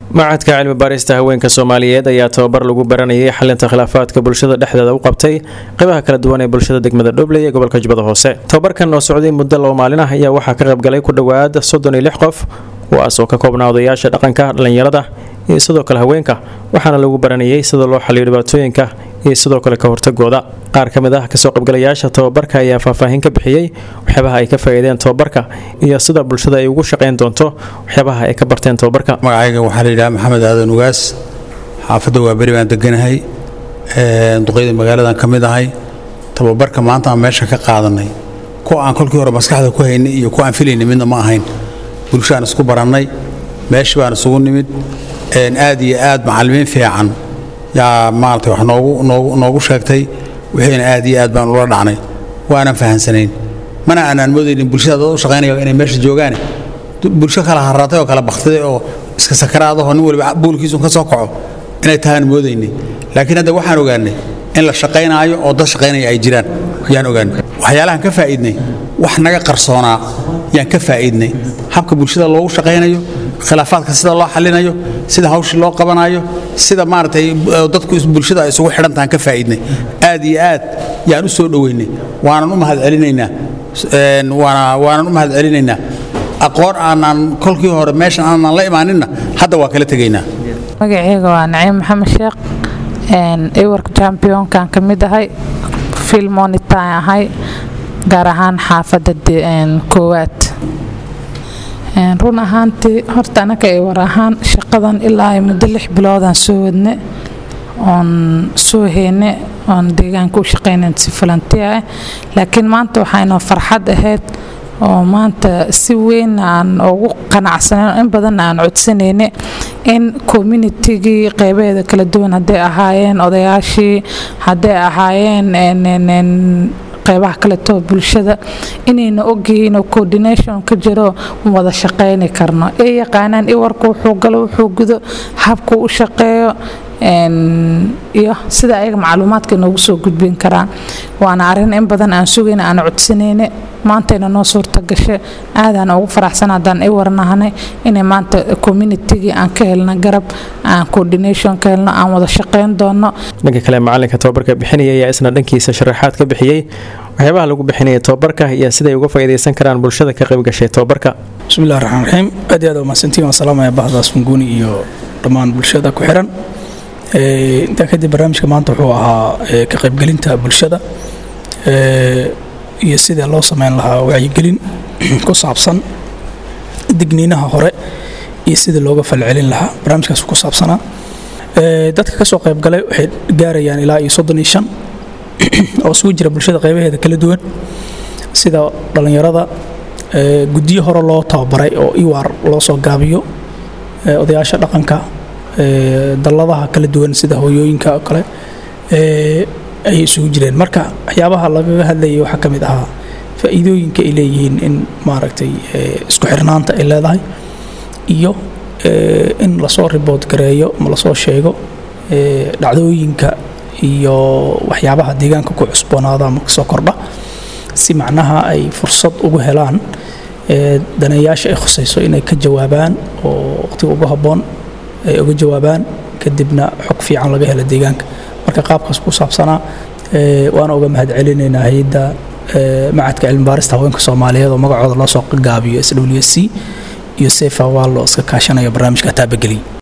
macadka cilmi baarista haweenka soomaaliyeed ayaa tababar lagu baranayay xalinta khilaafaadka bulshada dhexdeeda u qabtay qeybaha kala duwan ee bulshada degmada dhobley ee gobolka jubbada hoose tababarkan oo socday muddo laba maalin ah ayaa waxaa ka qaybgalay ku dhowaad soddon iyo lix qof kuwaas oo ka koobnaa odayaasha dhaqanka dhallinyarada iyo sidoo kale haweenka waxaana lagu baranayay sida loo xaliyo dhibaatooyinka iyo sidoo kale ka hortagooda qaar ka mid ah kasoo qaybgalayaasha tababarka ayaa faahfaahin ka bixiyey waxyaabaha ay ka faa'iideen tababarka iyo sida bulshada ay ugu shaqayn doonto waxyaabaha ay ka barteen tababarka magacayga waxaa la yidhaha maxamed aadan ugaas xaafadda waa beri baan deganahay duqeyda magaaladan ka mid ahay tababarka maanta aan meesha ka qaadanay kuwa aan kolkii hore maskaxda ku haynay iyo kuwa aan filaynay midna ma ahayn bulshaan isku barannay meeshii baan isugu nimid aad iyo aad macallimiin fiican yaa maaragtay wax noogu noogu noogu sheegtay wixiina aad iyo aad baan ula dhacnay waanan fahansanayn mana aanaan moodaynin bulshada dad u shaqaynaya inay meesha joogaane bulsho kala harratay oo kala bakhtiday oo iska sakaraadahoo nin waliba buulkiisu ka soo kaco inay tahaan moodaynay laakiin hadda waxaan ogaanay in la shaqaynaayo oo dad shaqaynaya ay jiraan yaan ogaanay waxyaalahan ka faa'iidnay wax naga qarsoonaa yaan ka faa'iidnay habka bulshada loogu shaqaynayo khilaafaadka sida loo xalinayo sida hawshii loo qabanayo sida maaragtay dadku bulshada ay isugu xidhantahan ka faa'iidnay aad iyo aad yaan u soo dhoweynay waanan u mahadcelinaynaa waana waanan u mahadcelinaynaa aqoon aanaan kolkii hore meeshan aanan la imaaninna hadda waa kala tegaynaa magaceyga waa naciim maxamed sheekh ewarka championkan ka mid ahay filmonitaan ahay gaar ahaan xaafadda koowaad run ahaantii horta anaka ay war ahaan shaqadan ilaa ay muddo lix biloodaan soo wadne oon soo heyne oon deegaanka u shaqaynan si falantiya ah laakiin maanta waxaynoo farxad ahayd oo maanta si weyn aan ugu qanacsanen in badanna aan codsanayne in communitigii qeybaheeda kala duwan hadday ahaayeen odayaashii hadday ahaayeen qeybaha kaleto bulshada inayna ogyihiin oo coordination ka jiro wada shaqayni karno ay yaqaanaan iwarka wuxuu galo wuxuu gudo habkuu u shaqeeyo iyo sida ayaga macluumaadka noogu soo gudbin karaan waana arin in badan aan sugayna aan codsanayne maantayna noo suurta gashe aadaan ugu faraxsan haddaan i warnahanay inay maanta communitigii aan ka helno garab aan coordination ka helno aan wada shaqayn doono dhanka kale macalinka tababarka bixinaya ayaa isna dhankiisa sharaxaad ka bixiyey waxyaabaha lagu bixinaya tababarka iyo siday uga faa'iidaysan karaan bulshada ka qayb gashay tababarka bismillahi raxmaan raxiim aad iyo aad mahadsantiin waan salaamaya bahdaas funguuni iyo dhammaan bulshada ku xiran intaa kadib barnaamijka maanta wuxuu ahaa ka qaybgelinta bulshada iyo sida loo sameyn lahaa wacyigelin ku saabsan digniinaha hore iyo sidii looga falcelin lahaa barnaamijkaas ku saabsanaa dadka ka soo qaybgalay waxay gaarayaan ilaa iyo soddon iyo shan oo isugu jira bulshada qaybaheeda kala duwan sida dhallinyarada guddiyo hore loo tababaray oo iwaar loo soo gaabiyo odayaasha dhaqanka dalladaha kala duwan sida hooyooyinka oo kale ayay isugu jireen marka waxyaabaha lagaga hadlayay waxaa ka mid ahaa faa'iidooyinka ay leeyihiin in maaragtay isku xirnaanta ay leedahay iyo in lasoo ribood gareeyo ma lasoo sheego dhacdooyinka iyo waxyaabaha deegaanka ku cusboonaada ama kasoo kordha si macnaha ay fursad ugu helaan daneeyaasha ay khusayso inay ka jawaabaan oo waqtiga ugu habboon ay uga jawaabaan kadibna xog fiican laga helo deegaanka marka qaabkaas ku saabsanaa waana uga mahad celinaynaa hay-adda macadka cilmi baarista haweenka soomaaliyeed oo magacooda loo soo gaabiyo s w s c iyo sefa waa loo iska kaashanaya barnaamijka taabageliy